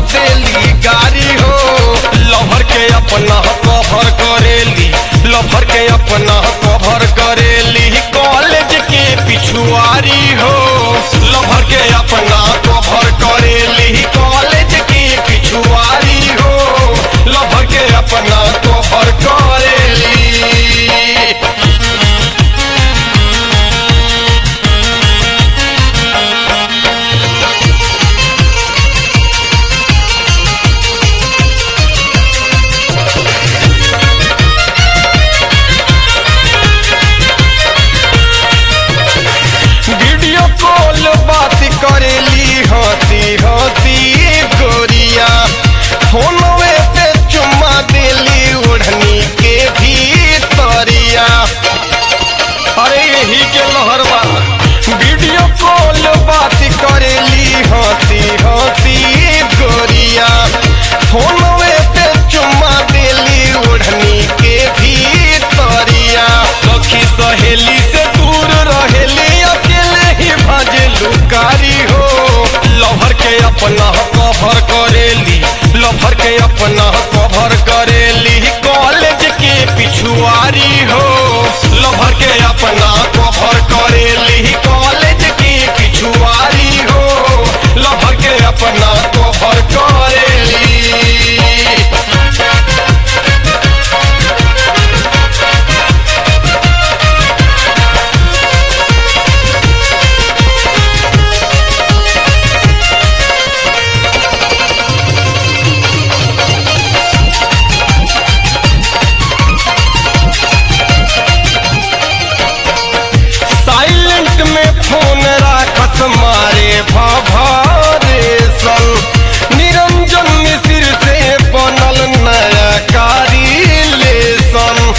देली गारी हो लभर के अपना कभर करेली लभर के अपना कभर करेली कॉलेज के पिछुआरी हो लभर के अपना कभर करेली कॉलेज के पिछुआरी हो लभर के अपना कभर करेली वीडियो कॉल बात करेली हंसी हंसी गोरिया फोनवे पे चुम्मा देली ओढ़नी के भीतरिया अरे यही के लहरवा वीडियो कॉल बात करेली हंसी हंसी गोरिया फोनवे पे चुम्मा देली ओढ़नी के भीतरिया सखी सहेली से दूर रहेली अकेले ही भाजे लुकारी हो लभर के अपना कभर करेली लभर के अपना कभर करेली कॉलेज के पिछुआरी हो लभर के अपना कभर करेली कॉलेज के पिछुआरी हो लभर के अपना कभर करेली साइलेंट में फोन राखत मारे भभरेशन निरंजन मिश्र से बनल नया कारी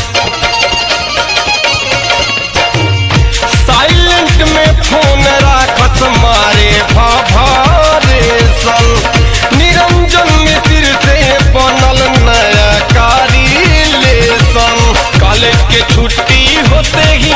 साइलेंट में फोन राखत मारे भभरेशन निरंजन मिश्र से बनल नया कारी कॉलेज के छुट्टी होते ही